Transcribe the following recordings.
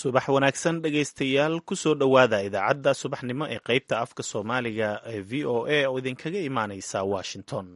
subax wanaagsan dhegaystayaal kusoo dhowaada idaacadda subaxnimo ee qaybta afka soomaaliga ee v o a oo idinkaga imaaneysa washington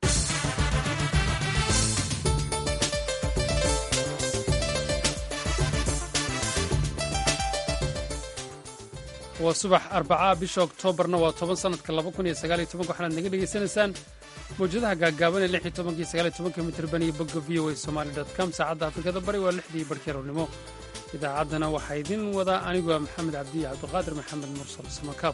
waa subax arbacaa bisha oktoobarna waa toban sanadka laba kun iyo sagaal iyo tobanka waxaanaad naga dhegaysanaysaan mawjadaha gaagaaban ee lix iyo tobanka iyo sagaal iyo tobanka mitirban iyo bogga v o a somali dot com saacadda afrikada bari waa lixdii barkii aroornimo idaacaddana waxaa idin wadaa anigu waa maxamed cabdiya cabdiqaadir maxamed mursal samakaab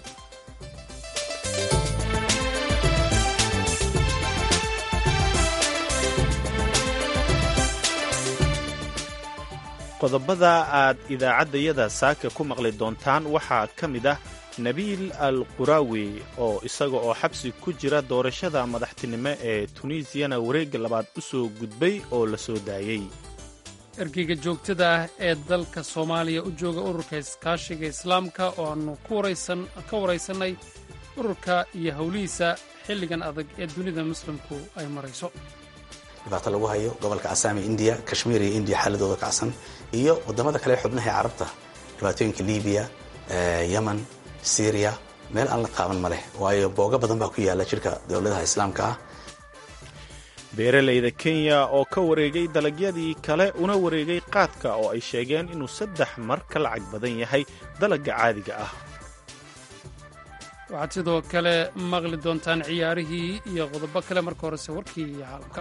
qodobada aad idaacaddayada saaka ku maqli doontaan waxaa ka mid ah nabiil al quraawi oo isaga oo xabsi ku jira doorashada madaxtinimo ee tunisiyana wareegga labaad u soo gudbay oo la soo daayey ergeyga joogtada ah ee dalka soomaaliya u jooga ururka iskaashiga islaamka oo aannu ka waraysannay ururka iyo howlihiisa xilligan adag ee dunida muslimku ay marayso dhibaato lagu hayo gobolka asaami indiya kashmiir iyo indiya xaaladooda kacsan iyo wadamada kale xubnaha ee carabta dhibaatooyinka libiya yemen syriya meel aan la taaban ma leh waayo booga badan baa ku yaala jidhka dowladaha islaamka ah beeralayda kenya oo ka wareegay dalagyadii kale una wareegay qaadka oo ay sheegeen inuu saddex mar ka lacag badan yahay dalagga caadiga ah waxaad sidoo kale maqli doontaan ciyaarihii iyo qodobo kale marka horese warkii iyo caalamka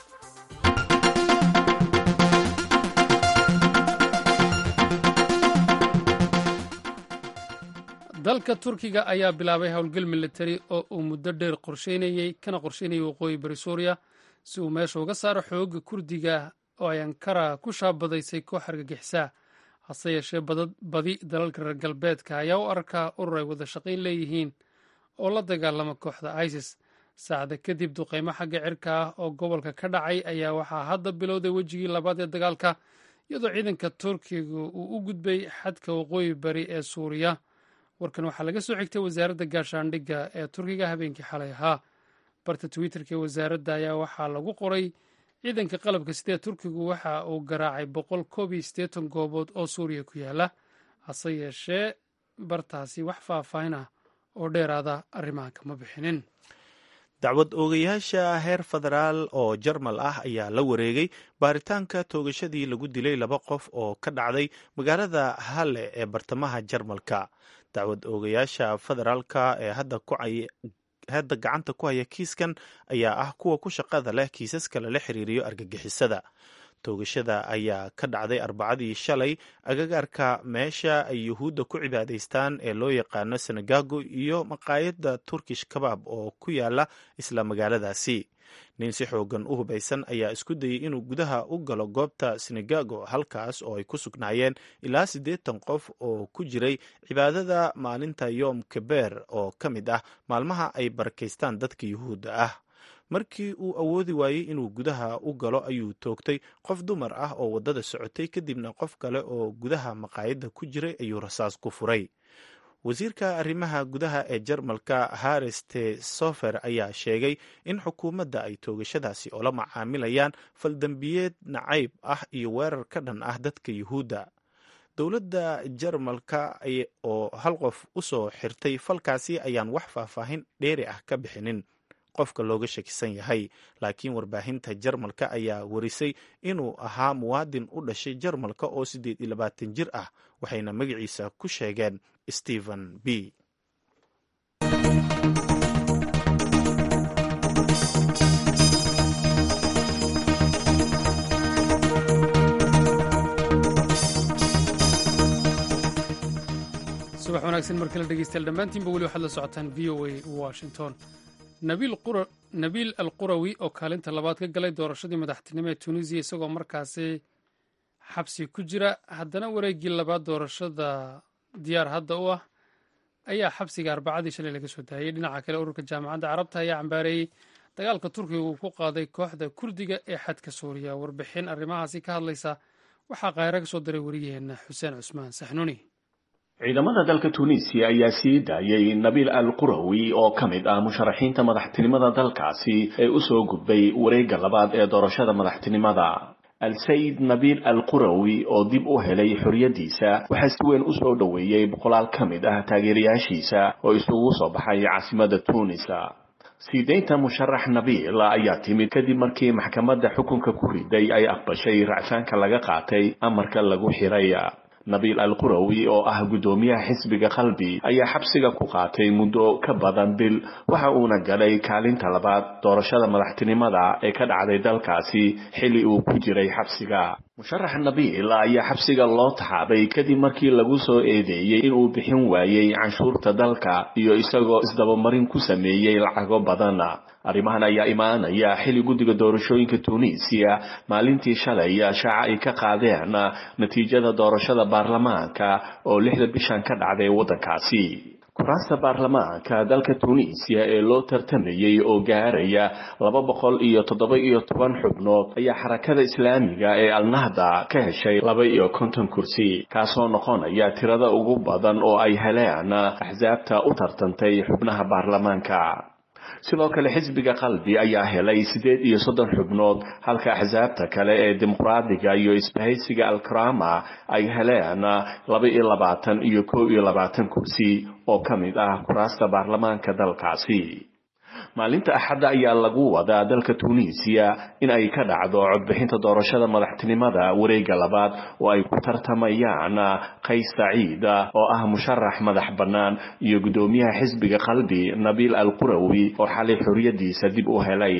dalka turkiga ayaa bilaabay howlgal militari oo uu muddo dheer qorsheynayey kana qorsheynayay waqooyi bari suuriya si uu meesha uga saaro xooga kurdiga oo ay ankara ku shaabadaysay koox argagixisaa hase yeeshee badi dalalka reer galbeedka ayaa u arkaa urur ay wada shaqayn leeyihiin oo la dagaalama kooxda isis saacda kadib duqaymo xagga cirka ah oo gobolka ka dhacay ayaa waxaa hadda bilowday wejigii labaad ee dagaalka iyadoo ciidanka turkiga uu u gudbay xadka waqooyi bari ee suuriya warkan waxaa laga soo xigtay wasaaradda gaashaandhigga ee turkiga habeenkii xalay ahaa barta twitterka ee wasaaradda ayaa waxaa lagu qoray ciidanka qalabka sidee turkigu waxa uu garaacay boqol koob iyo siddeetan goobood oo suuriya ku yaala hase yeeshee bartaasi wax faahfaahin ah oo dheeraada arrimaha kama bixinin dacwad oogayaasha heer federaal oo jarmal ah ayaa la wareegay baaritaanka toogashadii lagu dilay laba qof oo ka dhacday magaalada halle ee bartamaha jarmalka dacwad oogayaasha federaalka ee hadda gacanta ku haya kiiskan ayaa ah kuwa ku shaqada leh kiisaska lala xiriiriyo argagixisada toogashada ayaa ka dhacday arbacadii shalay agagaarka meesha ay yuhuudda ku cibaadaystaan ee loo yaqaano senegago iyo maqaayadda turkish kabaab oo ku yaala isla magaaladaasi nin si xoogan u hubaysan ayaa isku dayey inuu gudaha u galo goobta senegago halkaas oo ay ku sugnaayeen ilaa siddeetan qof oo ku jiray cibaadada maalinta yoom keber oo ka mid ah maalmaha ay barakaystaan dadka yuhuudda ah markii uu awoodi waayey inuu gudaha u galo ayuu toogtay qof dumar ah oo waddada socotay kadibna qof kale oo gudaha maqaayadda ku jiray ayuu rasaas ku furay wasiirka arrimaha gudaha ee jarmalka haris te sofer ayaa sheegay in xukuumadda ay toogashadaasi oola macaamilayaan faldembiyeed nacayb ah iyo weerar ka dhan ah dadka yuhuudda dowladda jarmalka oo hal qof u soo xirtay falkaasi ayaan wax faahfaahin dheeri ah ka bixinin qofka looga shakisan yahay laakiin warbaahinta jarmalka ayaa warisay inuu ahaa muwaadin u dhashay jarmalka oo siddeed iyo labaatan jir ah waxayna magaciisa ku sheegeen stephen b subax wanaagsan mar kale dhegeystayaal dhammaantiinba weli waxaad la socotaan v o a washington nabiil al qurawi oo kaalinta labaad ka galay doorashadii madaxtinimo ee tunisiya isagoo markaasi xabsi ku jira haddana wareeggii labaad doorashada diyaar hadda u ah ayaa xabsiga arbacadii shalay laga soo daayey dhinaca kale ururka jaamacadda carabta ayaa cambaareeyey dagaalka turkiga uu ku qaaday kooxda kurdiga ee xadka suuriya warbixin arrimahaasi ka hadlaysa waxaa kaahira ka soo diray wariyaheenna xuseen cusmaan saxnuuni ciidamada dalka tunisiya ayaa sii daayay nabiil al qurawi oo ka mid ah musharaxiinta madaxtinimada dalkaasi ee u soo gudbay wareegga labaad ee doorashada madaxtinimada al-sayid nabiil al qurawi oo dib u helay xorriyaddiisa waxaa si weyn u soo dhoweeyey boqolaal ka mid ah taageerayaashiisa oo isugu soo baxay caasimada tuunisa siideynta musharax nabiil ayaa timid kadib markii maxkamadda xukunka ku riday ay aqbashay racfaanka laga qaatay amarka lagu xiray nabiil al qurawi oo ah guddoomiyaha xisbiga qalbi ayaa xabsiga ku qaatay muddo ka badan bil waxa uuna galay kaalinta labaad doorashada madaxtinimada ee ka dhacday dalkaasi xilli uu ku jiray xabsiga musharax nabiil ayaa xabsiga loo taxaabay kadib markii lagu soo eedeeyey inuu bixin waayey canshuurta dalka iyo isagoo isdabamarin ku sameeyey lacago badan arrimahan ayaa imaanaya xilli guddiga doorashooyinka tunisiya maalintii shalay shaaca ay ka qaadeen natiijada doorashada baarlamaanka oo lixda bishan ka dhacday waddankaasi kuraasta baarlamaanka dalka tunisiya ee loo tartamayey oo gaaraya laba boqol iyo toddoba iyo toban xubnood ayaa xarakada islaamiga ee alnahda ka heshay laba iyo konton kursi kaasoo noqonaya tirada ugu badan oo ay heleen axsaabta u tartantay xubnaha baarlamaanka sidoo kale xisbiga qalbi ayaa helay siddeed iyo soddon xubnood halka axsaabta kale ee dimuqraadiga iyo isbahaysiga alkarama ay heleen laba iyo labaatan iyo kow iyo labaatan kursi oo ka mid ah kuraasta baarlamaanka dalkaasi maalinta axadda ayaa lagu wadaa dalka tunisiya in ay ka dhacdo codbixinta doorashada madaxtinimada wareegga labaad oo ay ku tartamayaan qays saciid oo ah musharax madax bannaan iyo guddoomiyaha xisbiga qalbi nabiil al qurawi oo xalay xorriyaddiisa dib u helay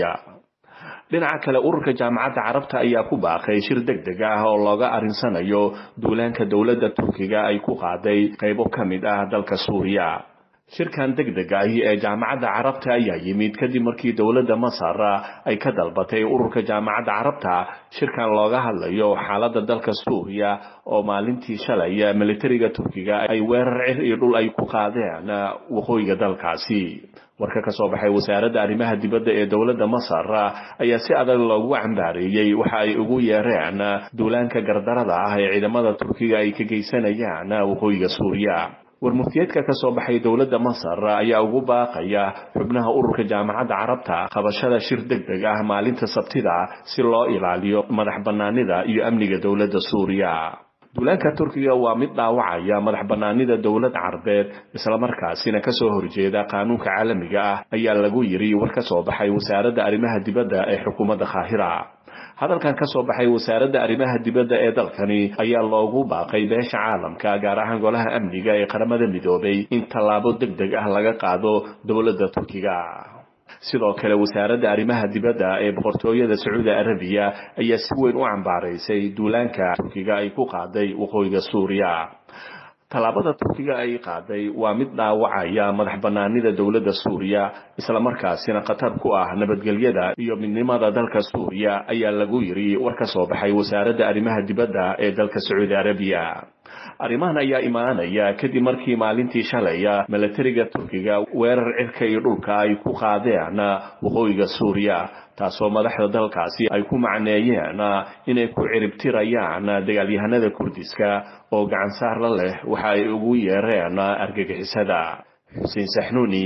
dhinaca kale ururka jaamacadda carabta ayaa ku baaqay shir deg deg ah oo looga arinsanayo duulaanka dowladda turkiga ay ku qaaday qaybo ka mid ah dalka suuriya shirkan deg deg ahi ee jaamacadda carabta ayaa yimid kadib markii dowladda masar ay ka dalbatay ururka jaamacadda carabta shirkan looga hadlayo xaaladda dalka suuriya oo maalintii shalay militariga turkiga ay weerar cir iyo dhul ay ku qaadeen waqooyiga dalkaasi warka ka soo baxay wasaaradda arrimaha dibadda ee dowladda masar ayaa si adag loogu cambaareeyey waxa ay ugu yeereen duulaanka gardarada ah ee ciidamada turkiga ay ka geysanayaan waqooyiga suuriya warmuftiyeedka ka soo baxay dowladda masar ayaa ugu baaqaya xubnaha ururka jaamacadda carabta qabashada shir deg deg ah maalinta sabtida si loo ilaaliyo madax bannaanida iyo amniga dowladda suuriya duulaanka turkiga waa mid dhaawacaya madax bannaanida dowlad carbeed islamarkaasina kasoo horjeeda qaanuunka caalamiga ah ayaa lagu yiri war ka soo baxay wasaaradda arrimaha dibadda ee xukuumadda qaahira hadalkan ka soo baxay wasaaradda arrimaha dibadda ee dalkani ayaa loogu baaqay beesha caalamka gaar ahaan golaha amniga ee qaramada midoobay in tallaabo deg deg ah laga qaado dowladda turkiga sidoo kale wasaaradda arrimaha dibadda ee boqortooyada sacuudi arabiya ayaa si weyn u cambaaraysay duulaanka turkiga ay ku qaaday waqooyiga suuriya tallaabada turkiga ay qaaday waa mid dhaawacaya madax bannaanida dowladda suuriya islamarkaasina khatar ku ah nabadgelyada iyo midnimada dalka suuriya ayaa lagu yiri war ka soo baxay wasaaradda arrimaha dibadda ee dalka sacuudi arabiya arrimahan ayaa imaanaya kadib markii maalintii shalaya milatariga turkiga weerar cirka iyo dhulka ay ku qaadeen waqooyiga suuriya taasoo madaxda dalkaasi ay ku macneeyeen inay ku ciribtirayaan dagaalyahanada kurdiska oo gacansaar la leh waxa ay ugu yeereen argagixisada xuseen saxnuuni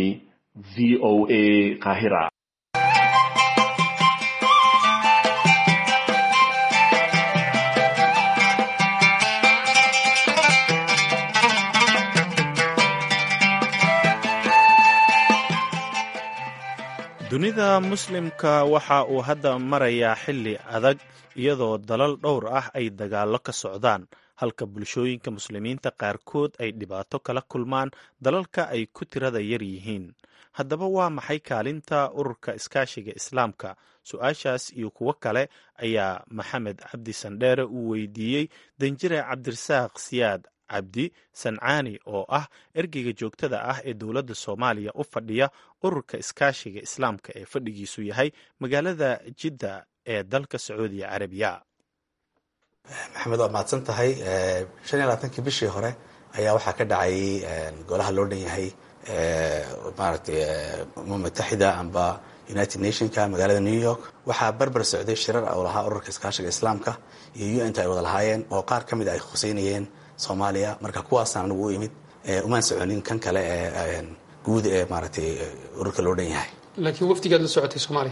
v o a qaahira dunida muslimka waxa uu hadda marayaa xilli adag iyadoo dalal dhowr ah ay dagaallo ka socdaan halka bulshooyinka muslimiinta qaarkood ay dhibaato kala kulmaan dalalka ay ku tirada yar yihiin haddaba waa maxay kaalinta ururka iskaashiga islaamka su-aashaas iyo kuwo kale ayaa maxamed cabdi sandheere uu weydiiyey danjire cabdirasaaq siyaad cabdi sancaani oo ah ergeyga joogtada ah ee dowladda soomaaliya u fadhiya ururka iskaashiga islaamka ee fadhigiisu yahay magaalada jidda ee dalka sacuudiya carabiya maxamed waa mahadsan tahay shan iyo labaatankii bishii hore ayaa waxaa ka dhacay golaha loo dhan yahay maaragtay umam mutaxida amba united nationka magaalada new york waxaa barbar socday shirar oo lahaa ururka iskaashiga islaamka iyo un ta ay wada lahaayeen oo qaar ka mid a ay khuseynayeen soomaaliya marka kuwaasaan anigu u imid umaan soconin kan kale ee guud ee maaragtay ururka loo dhan yahay laakiin wafdigaad la socotay soomaaliya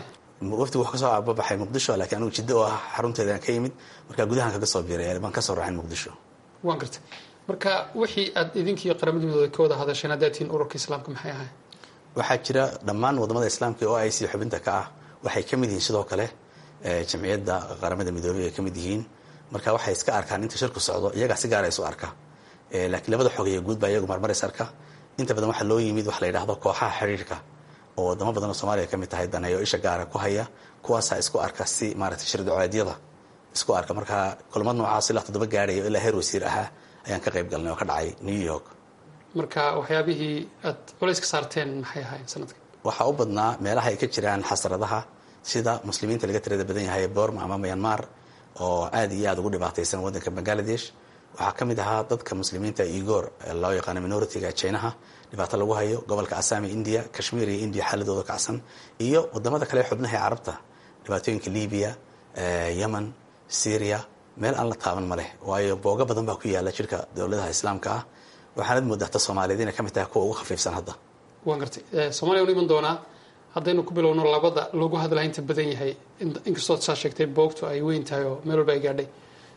waftigu wuxuu kasoo ababaxay muqdisho laakiin anigu jiddo oo ah xarunteedaan ka yimid markaa gudahan kaga soo biiray baan kasoo raacin muqdisho waan gartay marka wixii aad idinkiiyo qaramada midooda ka wada hadasheen haddaad tihiin ururka islaamka maxay ahayn waxaa jira dhammaan wadamada islaamka oo i c xubinta ka ah waxay ka mid yihiin sidoo kale jamciyadda qaramada midoobey ay ka mid yihiin marka waxay iska arkaan inta shirku socdo iyagaa si gaara isu arka laakiin labada xogeeye guud baa iyagu marmar is arka inta badan waxaa loo yimid waxa la yidhahdo kooxaha xiriirka oo wadamo badan oo soomaaliya ka mid tahay daneeyo isha gaara ku haya kuwaasaa isku arka si maaragtay shirducoodyada isku arka markaa kulmad noocaas ilaa toddoba gaadhayo ilaa heer wasiir ahaa ayaan ka qayb galnay oo ka dhacay new york marka waxyaabihii aad culays ka saarteen maxay ahayn sanadka waxaa u badnaa meelaha ay ka jiraan xasradaha sida muslimiinta laga tirada badan yahay borma ama myanmar oo aad iyo aada ugu dhibaataysan waddanka bangaladesh waxaa ka mid ahaa dadka muslimiinta igor loo yaqaano minoritiga jinaha dhibaato lagu hayo gobolka asami india kashmir iyo india xaaladooda kacsan iyo wadamada kale xubnaha ee carabta dhibaatooyinka libiya yemen syria meel aan la taaban ma leh waayo booga badan baa ku yaala jirka dowladaha islaamka ah waxaanad moodaa ta soomaaliyeed inay ka mid tahay kuwa ugu khafiifsan hadda waan gartay soomaliya unu iman doonaa haddaynu ku bilowno labada loogu hadlaha inta badan yahay inkastoo saa sheegtay boogtu ay weyn tahay oo meel walba ay gaadhay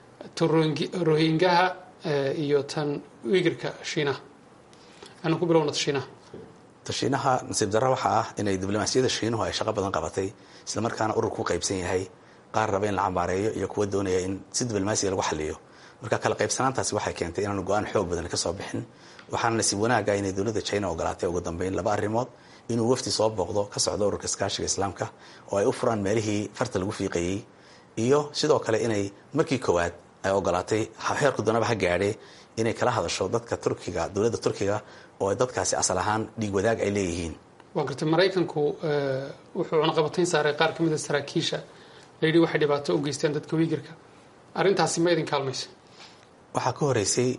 rohingaha iyo tan wigirka shiinaha aanu ku bilowno shiinaha tashiinaha nasiib darra waxaa ah inay diblomaasiyadda shiinuhu ay shaqo badan qabatay islamarkaana urur ku qaybsan yahay qaar raba in la cambaareeyo iyo kuwa doonaya in si diblomaasiya lagu xaliyo marka kala qaybsanaantaasi waxay keentay inaanu go-aan xoog badan kasoo bixin waxaana nasiib wanaaga inay dowladda china ogolaatay ugu dambeyn laba arrimood inuu wafdi soo booqdo ka socdo ururka iskaashiga islaamka oo ay u furaan meelihii farta lagu fiiqayey iyo sidoo kale inay markii koowaad ay ogolaatay heerku doonaba ha gaadhee inay kala hadasho dadka turkiga dowladda turkiga oo dadkaasi asal ahaan dhiig wadaag ay leeyihiin waa gartay maraykanku wuxuu cunaqabatayn saaray qaar ka mid a saraakiisha layidhi waxay dhibaato u geysteen dadka wiigirka arrintaasi ma idin kaalmaysa waxaa ka horeysay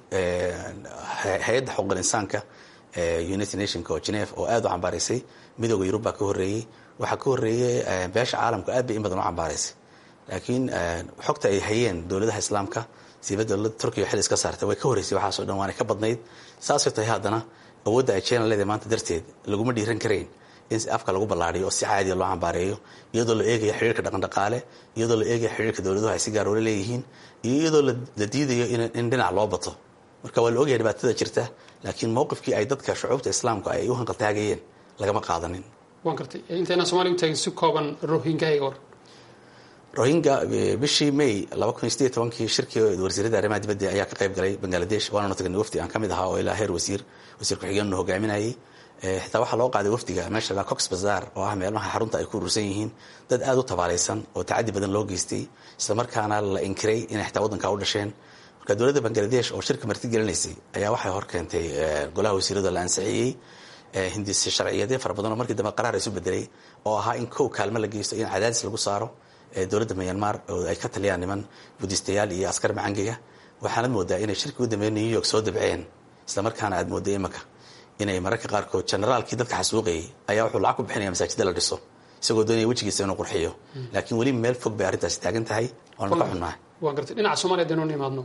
hay-adda xuquuqul insaanka united nationka oo geneve oo aada u cambaaraysay midooda yurub baa ka horreeyey waxaa ka horreeyey beesha caalamku aad bay in badan u cambaaraysay laakiin xogta ay hayeen dowladaha islaamka siiba dowladda turkiya xil iska saartay way ka horreysay waxaasoo dhan waana ka badnayd saasay tahay haddana awoodda ay china leedahay maanta darteed laguma dhiiran karayn in afka lagu ballaariyo oo si caadiya loo cambaareeyo iyadoo la eegaya xiriirka dhaqandhaqaale iyadoo la eegaya xiriirka dowladuhu ay si gaar oola leeyihiin iyo iyadoo la diidayo in dhinac loo bato marka waa la ogaya dhibaatada jirta laakiin mowqifkii ay dadka shucuubta islaamku ay u hanqaltaagayeen lagama qaadanin waan gartay intayna somalia u taagin si kooban rohingahayga war rohingya bishii may laba kun iyo sideed tobankii shirkii wasiirada arrimaha dibadda ayaa ka qayb galay bangaladesh waananu tagnay wafdi aan ka mid ahaa oo ilaa heer wasiir wasiir ku-xigeennu hogaaminayay xitaa waxaa loo qaaday wafdiga meesha la cox bazar oo ah meelmaha xarunta ay ku urursan yihiin dad aada u tabaalaysan oo tacadi badan loo geystay islamarkaana la inkiray inay xitaa waddankaa u dhasheen marka dowladda bangaladesh oo shirka marti gelinaysay ayaa waxay hor keentay golaha wasiirada la ansixiyey hindise sharciyadeed fara badan oo markii dambe qaraar isu bedelay oo ahaa in kow kaalmo la geysto in cadaadis lagu saaro dowladda myanmar oo ay ka taliyaan niman budistayaal iyo askar macangiga waxaanad moodaa inay shirkii u dambeeya new york soo dabceen islamarkaana aad mooday imaka inay mararka qaarkood generaalkii dadka xasuuqayay ayaa wuxuu lacag ku bixinaya masaajida la dhiso isagoo doonaya wejigiisa inuu qurxiyo laakiin weli meel fog bay arrintaasi taagan tahay waanu ka xunnahay waan gartay dhinaca soomaliya hadaynu nimaadno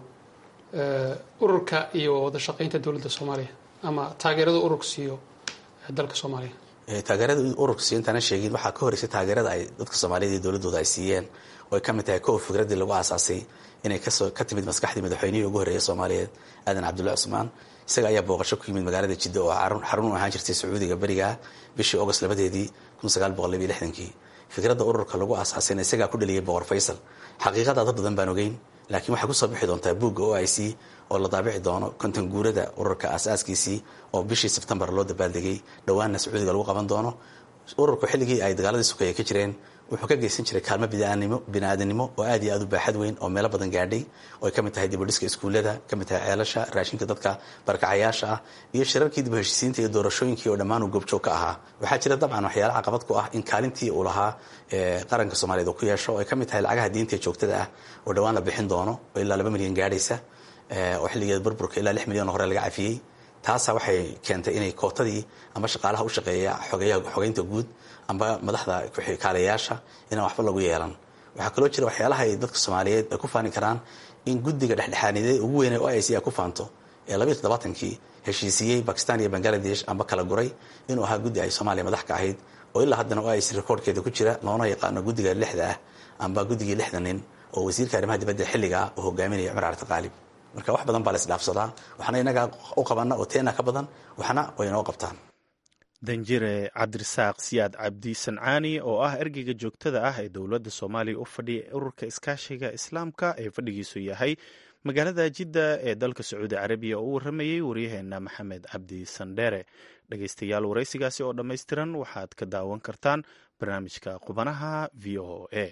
ururka iyo wada shaqaynta dowladda soomaaliya ama taageerada ururka siiyo dalka soomaaliya taageerada ururka siiyo intaana sheegin waxaa ka horeysay taageerada ay dadka soomaaliyed iyo dowladooda ay siiyeen oo ay ka mid tahay kow fikraddii lagu aasaasay inay kasoo ka timid maskaxdii madaxweynihii ugu horreeya soomaaliyeed aadan cabdullahi cusmaan isaga ayaa booqasho ku yimid magaalada jidda oo xarun u ahaan jirtay sacuudiga berigaa bishii august labadeedii kun sagaal boqol labiyo lixdankii fikradda ururka lagu aasaasayna isagaa ku dhaliyay boqor faysal xaqiiqada dad badan baan ogeyn laakiin waxay kusoo bixi doontaa buugga o i c oo la daabici doono konton guurada ururka aasaaskiisii oo bishii sebtembar loo dabaaldegay dhowaanna sacuudiga lagu qaban doono ururku xilligii ay dagaaladii sukaya ka jireen wuxuu ka geysan jiray kaalmo bini-aadanimo oo aad iyo aad u baaxad weyn oo meelo badan gaadhay oo ay ka mid tahay dibudhiska iskuullada ka mid tahay ceelasha raashinka dadka barkacayaasha ah iyo shirarkii dib heshiisiinta iyo doorashooyinkii oo dhammaan uu goobjoog ka ahaa waxaa jira dabcan waxyaala caqabad ku ah in kaalintii uu lahaa qaranka soomaaliyeed uu ku yeesho oo ay ka mid tahay lacagaha diinta joogtada ah oo dhowaan la bixin doono oo ilaa laba milyan gaadhaysa oo xilligeed burburka ilaa lix milyan oo hore laga cafiyey taasa waxay keentay inay kootadii ama shaqaalaha u shaqeeya xogeynta guud amba madaxda kaalayaasha inaan waxba lagu yeelan waxaa kaloo jira waxyaalaha ay dadka soomaaliyeed ay ku faani karaan in guddiga dhexdhexaanideed ugu weynay o i c ay ku faanto ee labayo toddobaatankii heshiisiiyey bakistan iyo bangaladesh amba kala guray inuu ahaa guddi ay soomaaliya madax ka ahayd oo ilaa haddana o ic recordkeeda ku jira loona yaqaano guddiga lixda ah amba guddigii lixda nin oo wasiirka arrimaha dibadda xilligaa uu hogaaminaya cumar cabdi qaalib marka wax badan baa la isdhaafsadaa waxna inagaa u qabana oo teena ka badan waxna way inoo qabtaan danjire cabdirasaaq siyaad cabdi sancaani oo ah ergeyga joogtada ah ee dowladda soomaaliya u fadhiya ururka iskaashiga islaamka ee fadhigiisu yahay magaalada jidda ee dalka sacuudi carabiya oo u waramayey waryaheena maxamed cabdi sandheere dhegeystayaal waraysigaasi oo dhammaystiran waxaad ka daawan kartaan barnaamijka qubanaha v o a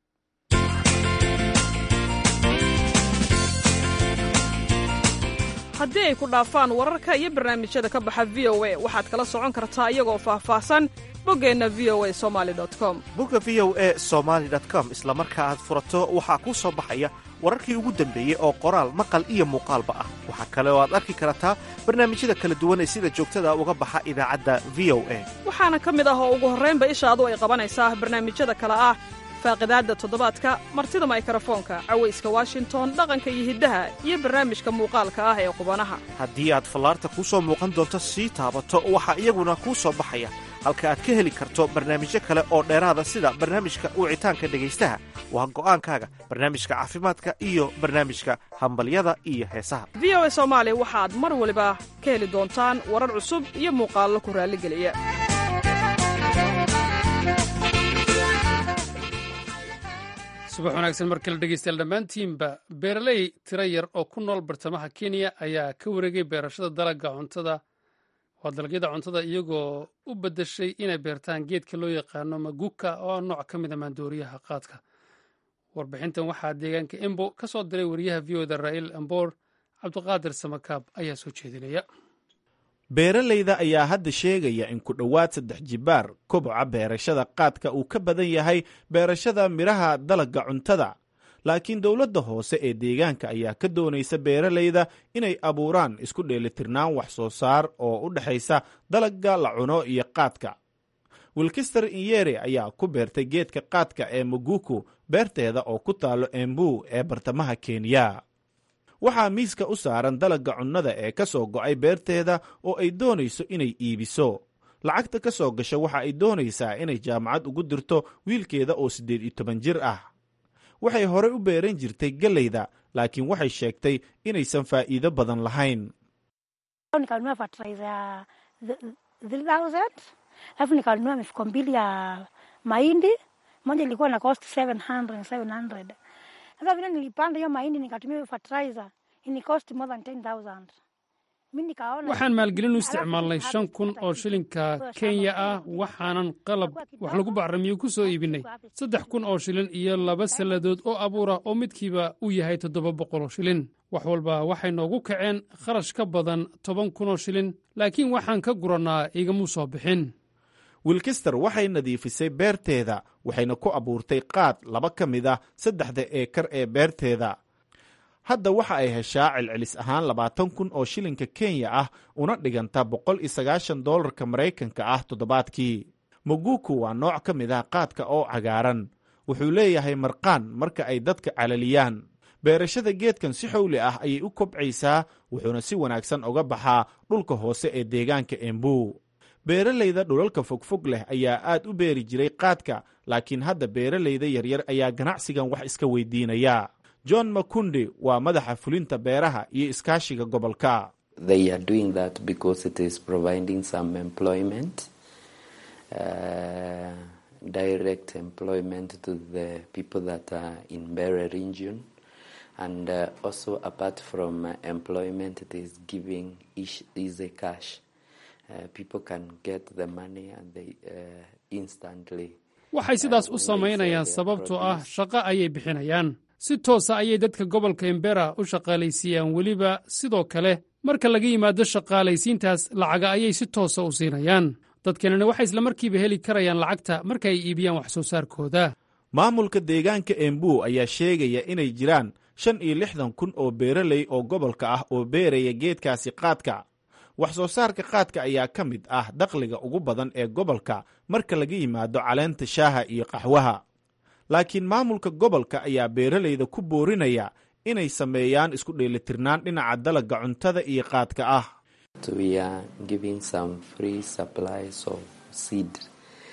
haddii ay ku dhaafaan wararka iyo barnaamijyada ka baxa v o a waxaad kala socon kartaa iyagoo faahfaahsan boggeenna v o a somali com bogga v o a somaali com isla marka aad furato waxaa kuu soo baxaya wararkii ugu dambeeyey oo qoraal maqal iyo muuqaalba ah waxaa kale oo aad arki kartaa barnaamijyada kala duwan ee sida joogtada uga baxa idaacadda v o a waxaana ka mid ah oo ugu horraynba ishaadu ay qabanaysaa barnaamijyada kale ah faaqidaadda toddobaadka martida maykarafoonka cawayska washington dhaqanka iyo hiddaha iyo barnaamijka muuqaalka ah ee qubanaha haddii aad fallaarta kuu soo muuqan doonto sii taabato waxaa iyaguna kuu soo baxaya halka aad ka heli karto barnaamijyo kale oo dheeraada sida barnaamijka wicitaanka dhegaystaha waa go'aankaaga barnaamijka caafimaadka iyo barnaamijka hambalyada iyo heesaha v o a soomaali waxaad mar waliba ka heli doontaan warar cusub iyo muuqaallo ku raalligeliya subax wanaagsan mar kale dhegeystayaal dhammaantiinba beeraley tiro yar oo ku nool bartamaha kenya ayaa ka wareegay beerashada dalagga cuntada waa dalagyada cuntada iyagoo u beddeshay inay beertaan geedka loo yaqaano maguka oo nooc ka mid a maandooriyaha qaadka warbixintan waxaa deegaanka embo ka soo diray wariyaha v o da raa'il amboor cabdiqaadir samakaab ayaa soo jeedinaya beeralayda ayaa hadda sheegaya in ku dhowaad saddex jibaar koboca beerashada qaadka uu ka badan yahay beerashada midhaha dalagga cuntada laakiin dowladda hoose ee deegaanka ayaa ka doonaysa beeralayda inay abuuraan isku dheelitirnaan wax soo saar oo u dhexaysa dalagga la cuno iyo qaadka wilkister inyere ayaa ku beertay geedka qaadka ee maguku beerteeda oo ku taalo embu ee bartamaha kenya waxaa miiska u saaran dalagga cunnada ee ka soo go'ay beerteeda oo ay doonayso inay iibiso lacagta ka soo gasha waxa ay doonaysaa inay jaamacad ugu dirto wiilkeeda oo siddeed iyo toban jir ah waxay horey u beeran jirtay gellayda laakiin waxay sheegtay inaysan faa'iido badan lahayn nikanunua fertilizer ya 3000 alafu nikanunua mifuko mbili ya mahindi moja ilikuwa na cost 700 700 sasa vile nilipanda hiyo mahindi nikatumia hiyo fertilizer ini cost more than 10000 waxaan maalgelin u isticmaalnay shan kun oo shilinka kenya ah waxaanan qalab wax lagu bacrimiyo ku soo iibinay saddex kun oo shilin iyo laba salladood oo abuura oo midkiiba u yahay toddoba boqoloo shilin wax walba waxay noogu kaceen kharash ka badan toban kunoo shilin laakiin waxaan ka gurannaa igamu soo bixin wilkister waxay nadiifisay beerteeda waxayna ku abuurtay qaad laba ka mid ah saddexda eekar ee beerteeda hadda waxa ay heshaa celcelis ahaan labaatan kun oo shilinka kenya ah una dhiganta boqol iyo sagaashan doolarka maraykanka ah toddobaadkii maguku waa nooc ka mid ah qaadka oo cagaaran wuxuu leeyahay marqaan marka ay dadka calaliyaan beerashada geedkan si xowli ah ayay u kobcaysaa wuxuuna si wanaagsan uga baxaa dhulka hoose ee deegaanka embu beeralayda dhulalka fogfog leh ayaa aad u beeri jiray qaadka laakiin hadda beeralayda yaryar ayaa ganacsigan wax iska weydiinaya john makundi waa madaxa fulinta beeraha iyo iskaashiga gobolka and uh, also apart from uh, employment it is giving each easy cash uh, people can get the money and they uh, instantly waxay sidaas u samaynayaan sababtoo ah shaqo ayay bixinayaan si toosa ayay dadka gobolka embera u shaqaalaysiiyaan weliba sidoo kale marka laga yimaado shaqaalaysiintaas lacaga ayay si toosa u siinayaan dadkanina waxay islamarkiiba heli karayaan lacagta marka ay iibiyaan wax soo saarkooda maamulka deegaanka embu ayaa sheegaya inay jiraan shan iyo lixdan kun oo beeraley oo gobolka ah oo beeraya geedkaasi qaadka wax soo saarka qaadka ayaa ka mid ah dakhliga ugu badan ee gobolka marka laga yimaado caleenta shaaha iyo qaxwaha laakiin maamulka gobolka ayaa beeralayda ku boorinaya inay sameeyaan isku dheelitirnaan dhinaca dalagga cuntada iyo qaadka ah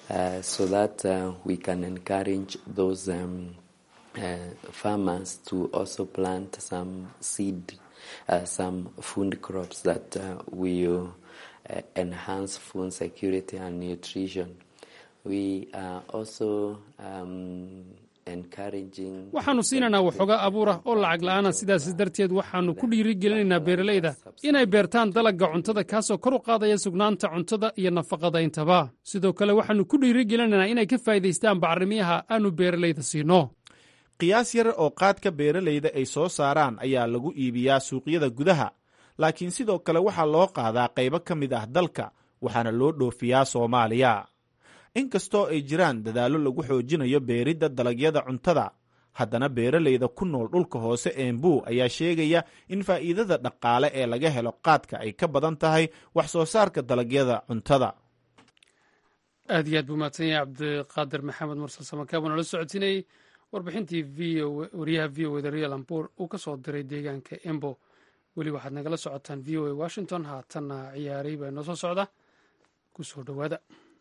uh, so that uh, we can encourage those um, uh, farmers to also plant some seed, uh, some food crops that uh, will uh, enhance food security and nutrition. We are also um, encouraging. waxaannu siinaynaa waxoogaa abuur ah oo lacag la'aana sidaas darteed waxaannu ku dhiirigelinaynaa beeralayda inay beertaan dalagga cuntada kaasoo kor u qaadaya sugnaanta cuntada iyo nafaqadayntaba sidoo kale waxaannu ku dhiirigelinaynaa inay ka faa'iidaystaan bacrimiyaha aannu beeralayda siino qiyaas yar oo qaadka beeralayda ay soo saaraan ayaa lagu iibiyaa suuqyada gudaha laakiin sidoo kale waxaa loo qaadaa qaybo ka mid ah dalka waxaana loo dhoofiyaa soomaaliya inkastoo ay jiraan dadaallo lagu xoojinayo beeridda dalagyada cuntada haddana beeralayda ku nool dhulka hoose eembuu ayaa sheegaya in faa'iidada dhaqaale ee laga helo qaadka ay ka badan tahay wax soo saarka dalagyada cuntada aad iyo aad buu mahadsan yahay cabdiqaadir maxamed mursal samakaab oo nala socodsiinayey warbixintii v o wariyaha v o eda real ambour uu ka soo diray deegaanka embo weli waxaad nagala socotaan v o a washington haatanna ciyaaray baa inoo soo socda ku soo dhowaada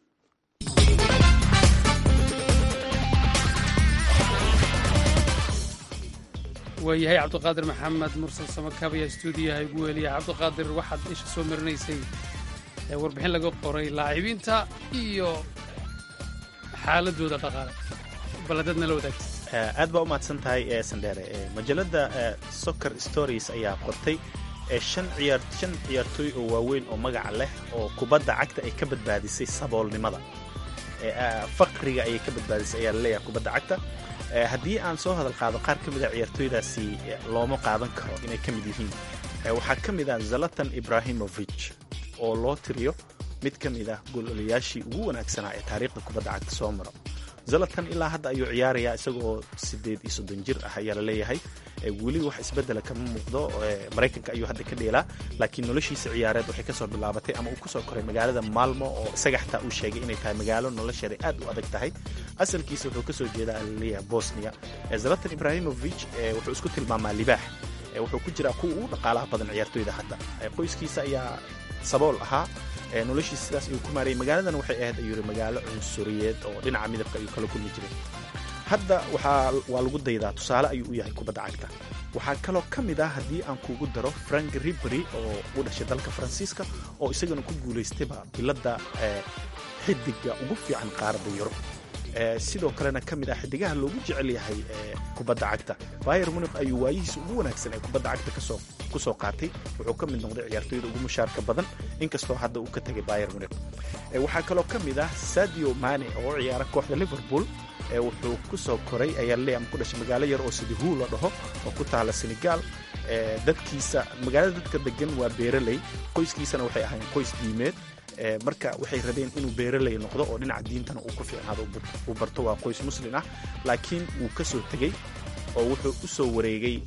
waayahay cabdiqaadir maxamed mursal samakaab ayaa stuudiyaha igu weliya cabdiqaadir waxaad isha soo marinaysay ee warbixin laga qoray laacibiinta iyo xaaladooda dhaqaale baladaad nala wadaagta aad baa u mahadsan tahay ee sandheere majalada soccer stories ayaa qortay shan ciyaar shan ciyaartooy oo waaweyn oo magaca leh oo kubadda cagta ay ka badbaadisay saboolnimada faqriga ayay ka badbaadisay ayaa laleeyahay kubadda cagta haddii aan soo hadal qaado qaar ka mid a ciyaartooydaasi looma qaadan karo inay ka mid yihiin waxaa ka mid ah zalatan ibrahimovic oo loo tiriyo mid ka mid ah gololayaashii ugu wanaagsanaa ee taariikhda kubadda cagta soo maro zalatan ilaa hadda ayuu ciyaarayaa isaga oo siddeed iyo soddon jir ah ayaa la leeyahay weli wax isbeddela kama muuqdo maraykanka ayuu hadda ka dheelaa laakiin noloshiisa ciyaareed waxay kasoo bilaabatay ama uu kusoo koray magaalada maalmo oo isaga xataa uu sheegay inay tahay magaalo nolosheeda aad u adag tahay asalkiisa wuxuu kasoo jeedaa laleeyahay bosnia zalatan ibrahimovic wuxuu isku tilmaamaa libaax wuxuu ku jiraa kuwa ugu dhaqaalaha badan ciyaartooyda hadda qoyskiisa ayaa sabool ahaa noloshiisa sidaas ayuu ku maarayay magaaladan waxay ahayd ayuu yiri magaalo cunsuriyeed oo dhinaca midabka ayuu kala kulmi jiray hadda waxaa waa lagu daydaa tusaale ayuu u yahay kubadda cagta waxaa kaloo ka mid ah haddii aan kugu daro frank ribery oo u dhashay dalka faransiiska oo isagana ku guulaystayba biladda xidiga ugu fiican qaaradda yurub sidoo kalena ka mid ah xidigaha loogu jecel yahay kubadda cagta bayer muniq ayuu waayihiisa ugu wanaagsan ee kubadda cagta kasoo ku soo qaatay wuxuu ka mid noqday ciyaartooyda ugu mushaarka badan inkastoo hadda uu ka tegay bayer muniq waxaa kaloo ka mid ah sadio mane oo u ciyaara kooxda liverpool wuxuu ku soo koray ayaa laleeyahay ama ku dhashay magaalo yar oo sidihu la dhaho oo ku taala senegal dadkiisa magaalada dadka degan waa beeraley qoyskiisana waxay ahaayeen qoys diimeed marka waxay rabeen inuu beeraley noqdo oo dhinaca diintana uu ku fiicnaado uu barto waa qoys muslin ah laakiin wuu ka soo tegey oo wuxuu u soo wareegay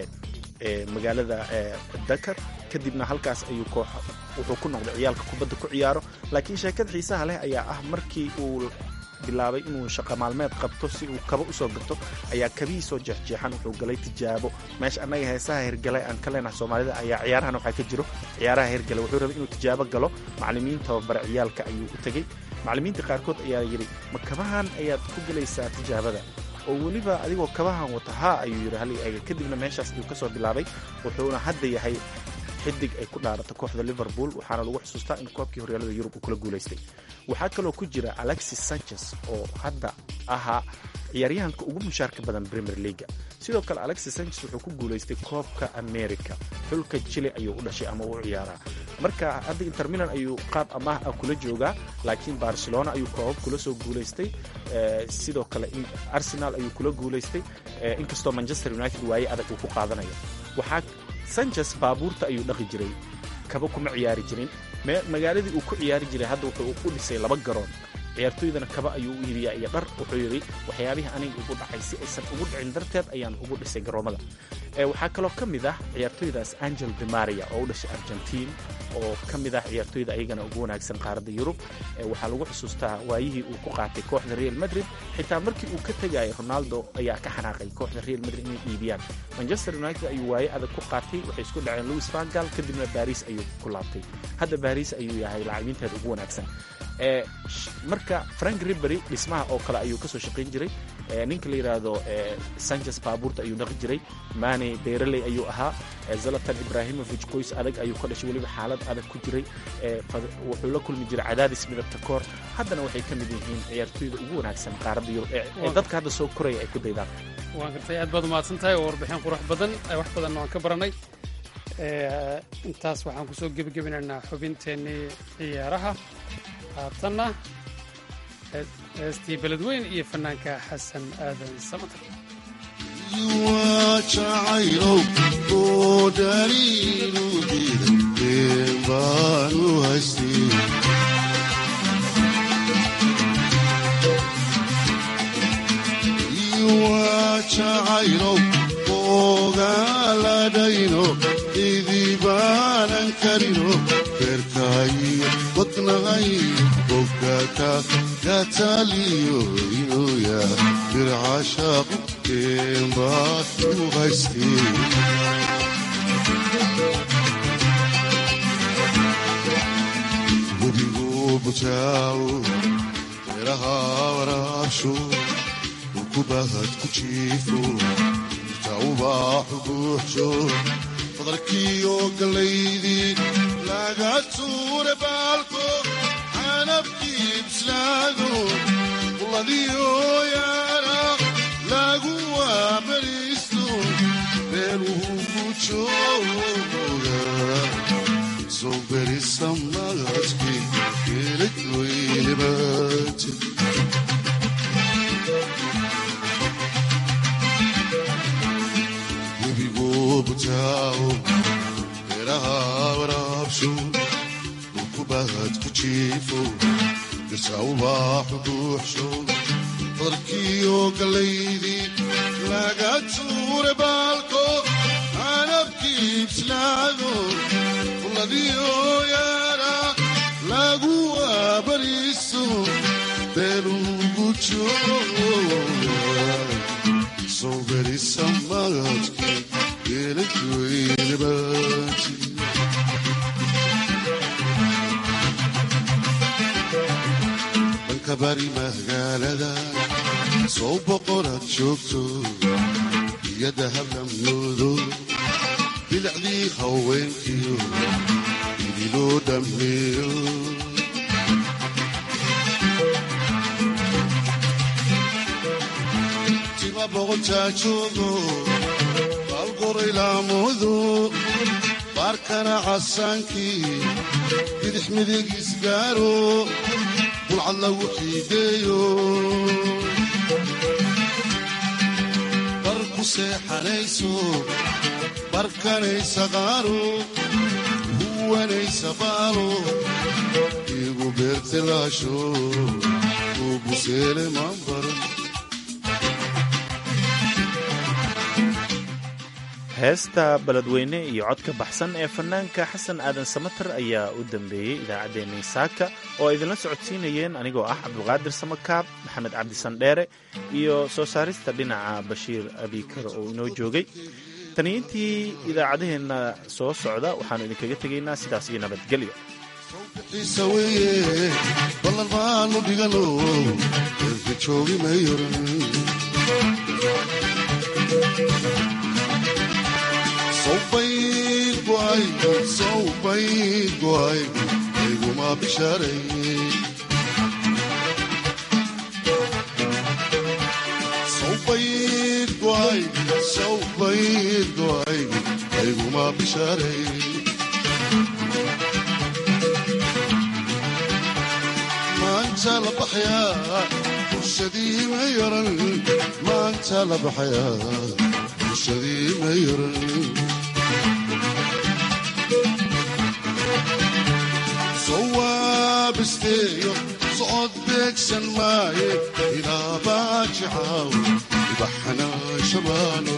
magaalada dakar kadibna halkaas ayuu koox wuxuu ku noqday ciyaalka kubadda ku ciyaaro laakiin sheekada xiisaha leh ayaa ah markii uu bilaabay inuu shaqo maalmeed qabto si uu kaba usoo gato ayaa kabihii soo jeexjeexan wuxuu galay tijaabo meesha annaga heesaha hirgalay aan ka leenahay soomaalida ayaa ciyaarahan waxaa ka jiro ciyaaraha hirgalay wuxuu rabay inuu tijaabo galo macallimiin tababare ciyaalka ayuu u tegey macallimiinta qaarkood ayaa yidhi ma kabahan ayaad ku gelaysaa tijaabada oo weliba adigoo kabahan wata haa ayuu yidhi hal eega kadibna meeshaas ayuu ka soo bilaabay wuxuuna hadda yahay xidig ay ku dhaarata kooxda liverpool waxaana lagu xusuustaa in koobkii horyaalada yurub uu kula guulaystay waxaa kaloo ku jira alexis sanchez oo hadda ahaa ciyaaryahanka ugu mushaarka badan premier leaga sidoo kale alexis sanchez wuxuu ku guulaystay koobka america xulka chile ayuu u dhashay ama u ciyaaraa marka hadda inter milan ayuu qaab amaah ah kula joogaa laakiin barcelona ayuu koobab kula soo guulaystay sidoo kale arsenal ayuu kula guulaystay inkastoo manchester united waaye adag uu ku qaadanayo waxaa sanchez baabuurta ayuu dhaqi jiray kaba kuma ciyaari jirin magaaladii uu ku ciyaari jiray hadda wuxuu u dhisay laba garoon ciyaartooydana kaba ayuu u iibiyaa iyo dhar wuxuu yidhi waxyaabihii aniga ugu dhacay si aysan ugu dhicin darteed ayaan ugu dhisay garoomada waxaa kaloo ka mid ah ciyaartooydaas angel demaria oo u dhashay argentiin oo ka mid ah ciyaartooyda ayagana ugu wanaagsan qaaradda yurub waxaa lagu xusuustaa waayihii uu ku qaatay kooxda real madrid xitaa markii uu ka tegayay ronaldo ayaa ka xanaaqay kooxda real madrid inay iibiyaan manchester united ayuu waaye adag ku qaatay waxay isku dhaceen louis vangal kadibna baris ayuu ku laabtay hadda baris ayuu yahay lacabiinteeda ugu wanaagsan marka frank ribery dhismaha oo kale ayuu kasoo shaqayn jiray ninka la yidhaahdo sanchez baabuurta ayuu dhaqi jiray mane beeraley ayuu ahaa zalatan ibrahimovic qoys adag ayuu ka dhashay weliba xaalad adag ku jiray wuxuu la kulmi jiray cadaadis midabta koor haddana waxay ka mid yihiin ciyaartooyda ugu wanaagsan qaaradda yurub ee dadka hadda soo koraya ay ku daydaan waan gartay aad baad umahadsan tahay oo warbixin qurux badan wax badanna waan ka baranay intaas waxaan kusoo gebagabinaynaa xubinteennii ciyaaraha haatanna heestii beledweyn iyo fanaanka xasan aadan samatar jacaylow oo dhaliilu diiday baanu haystay jacaylow ogaaladhayno idibaanan karino beerkaayo wadnahay bogaka gataaliyo inuya bircashaaqu keenbaad u haystay webigu bujaawo beeraha waraabsho ukubahad ku jiifo tawbaaxu buuxsho fadalkiyo gallaydii laga tuure baalko canabkii bislaado quladiyo yaara lagu waabariisto beeluhu ku jooga soo berisa magadkii geelad weynabaati butaawo beeraha waraabsho ukubahad ku jiifo dirtawbaaxu buuxsho fadalkiyo gallaydii laga tuure baalko canabkii bislaado quladiyo yaara lagu waabariiso beelugu jooga soo berisa magadkii dhanka bari magaalada sow boqoraad joogto iyo dahablamyoodo bilicdii haweenkiyo idiloo dhammeeyo tima boqoltaa joogo laamudu baarkana casaankii bidix midigiis gaaro bulcad lagu xiideeyo bar ku seexanayso barkanaysa qaaro huwanaysa baalo igu beertilaasho uu buseele maanbaro heesta beledweyne iyo codka baxsan ee fanaanka xasan aadan samater ayaa u dambeeyey idaacaddeenii saaka oo ay idinla socodsiinayeen anigoo ah cabdulqaadir samakaab maxamed cabdisandheere iyo soo saarista dhinaca bashiir abikar oo inoo joogay taniintii idaacadaheenna soo socda waxaannu idinkaga tegaynaa sidaas iyo nabadgelyo ballan maanu dhigano erka joogi mayoran sawbayd go'ay sawbayd go'ay ayguma bishaaray sawbayd go'ay sawbayd go'ay ayguma bishaaray maanta la baxyaa bulshadii ma yaran maanta la baxyaa bulshadii ma yaran sawaabisteeyo socod beegsan maaye ilaa baajicaaw ibaxanaa shabaano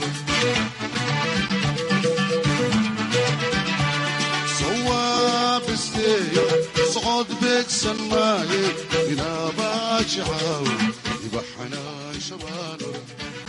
sawaabisteeyo socod beegsan maaye ilaa baajicaaw ibaxanaa shabaano